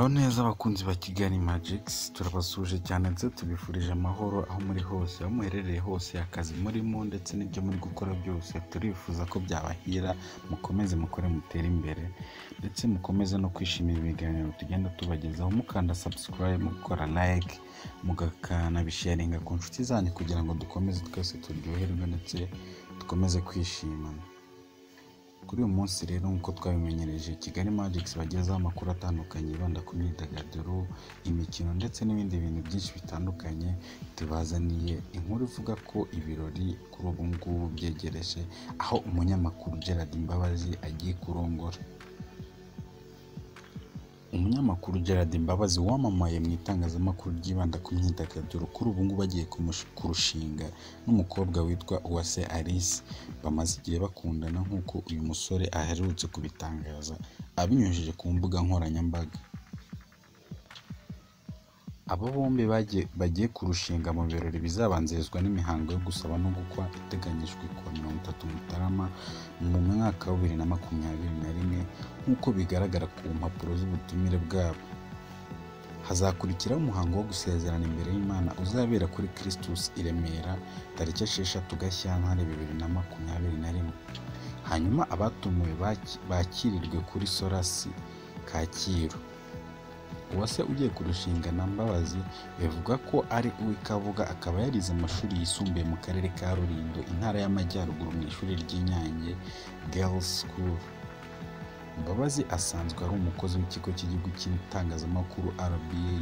neza abakunzi ba Kigali Magicsi turabasuje cyane ndetse tubifurije amahoro aho muri hose aho muherereye hose akazi murimo ndetse n'ibyo muri gukora byose turifuza ko byabahira mukomeze mukore mutere imbere ndetse mukomeze no kwishimira ibiganiro tugenda tubagezaho mukanda subscribe mukora like mukanabisharinga ku nshuti zanyu kugira ngo dukomeze twese turyoherwe ndetse dukomeze kwishimana kuri uyu munsi rero nk'uko twabimenyereje kigali magicsi bagezaho amakuru atandukanye yibanda ku myidagaduro imikino ndetse n'ibindi bintu byinshi bitandukanye tubazaniye inkuru ivuga ko ibirori kuri ubu ngubu byegereje aho umunyamakuru gerard imbabazi agiye kurongora umunyamakuru gerard imbabazi wamamaye mu itangazamakuru ryibanda ku myidagaduro kuri ubu ngubu agiye kumusha- kurushinga n'umukobwa witwa uwase alice bamaze igihe bakundana nk'uko uyu musore aherutse kubitangaza abinyujije ku mbuga nkoranyambaga aba bombi bagiye- bagiye kurushinga mu birori bizabanzirizwa n'imihango yo gusaba no gukwa iteganyijwe ku wa mirongo itatu mutarama mu mwaka wa bibiri na makumyabiri na rimwe nk'uko bigaragara ku mpapuro z'ubutumire bwabo hazakurikiraho umuhango wo gusezerana imbere y'imana uzabera kuri Christus i Remera tariki esheshatu Gashyantare bibiri na makumyabiri na rimwe hanyuma abatumiwe baki- bakirirwe kuri Solasi Kacyiru uwase ugiye kurushinga na Mbabazi bivuga ko ari uw'Ikabuga akaba yarize amashuri yisumbuye mu karere ka Rulindo intara y'Amajyaruguru mu ishuri ry'Inyange Girls School Mbabazi asanzwe ari umukozi w'ikigo cy'igihugu cy'itangazamakuru RBA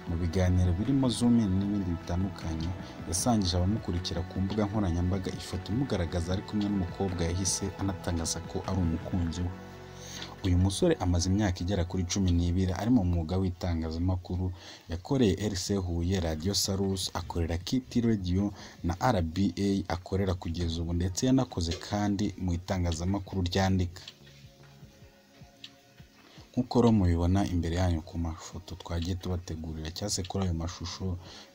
mu biganiro birimo Zoom in n'ibindi bitandukanye yasangije abamukurikira ku mbuga nkoranyambaga ifoto imugaragaza ari kumwe n'umukobwa yahise anatangaza ko ari umukunzi we uyu musore amaze imyaka igera kuri cumi n'ibiri ari mu mwuga w'itangazamakuru yakoreye RC Huye Radio Salus akorera Kiti Radio na RBA akorera kugeza ubu ndetse yanakoze kandi mu itangazamakuru ryandika nk'uko rero mubibona imbere yanyu ku mafoto twagiye tubategurira cyangwa se kuri ayo mashusho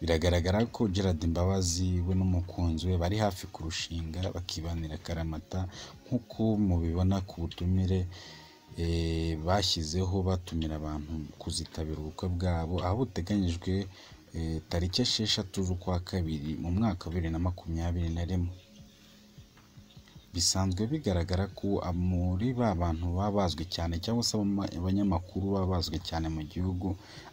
biragaragara ko Gerard Imbabazi we n'umukunzi we bari hafi kurushinga bakibanira akaramata nk'uko mubibona ku butumire eh, bashyizeho batumira abantu kuzitabira ubukwe bwabo aho buteganyijwe eh, tariki esheshatu z'ukwa kabiri mu mwaka wa bibiri na makumyabiri na rimwe bisanzwe bigaragara ko muri ba bantu baba bazwi cyane cyangwa se abama- abanyamakuru baba bazwi cyane mu gihugu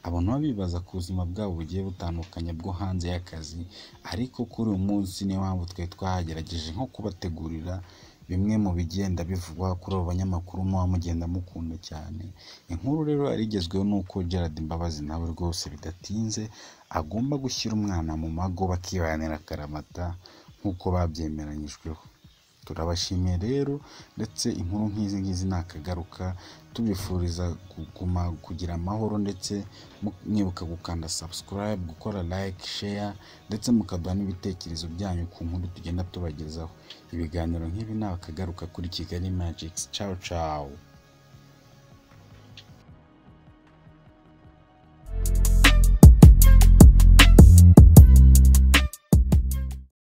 abantu baba bibaza ku buzima bwabo bugiye butandukanye bwo hanze y'akazi ariko kuri uyu munsi niyo mpamvu twari twahagerageje nko kubategurira bimwe mu bigenda bivugwa kuri abo banyamakuru muba mugenda mukunda cyane inkuru rero yarigezweho n'uko Gerard Mbabazi nawe rwose bidatinze agomba gushyira umwana mu mago bakibanira akaramata nk'uko babyemeranyijweho turabashimiye rero ndetse inkuru nk'izi ngizi nakagaruka tubifuriza kuguma kugira amahoro ndetse mu- mwibuka gukanda subscribe gukora like share ndetse mukaduha n'ibitekerezo byanyu ku nkuru tugenda tubagezaho ibiganiro nk'ibi nakagaruka kuri kigali magicsi ciao ciao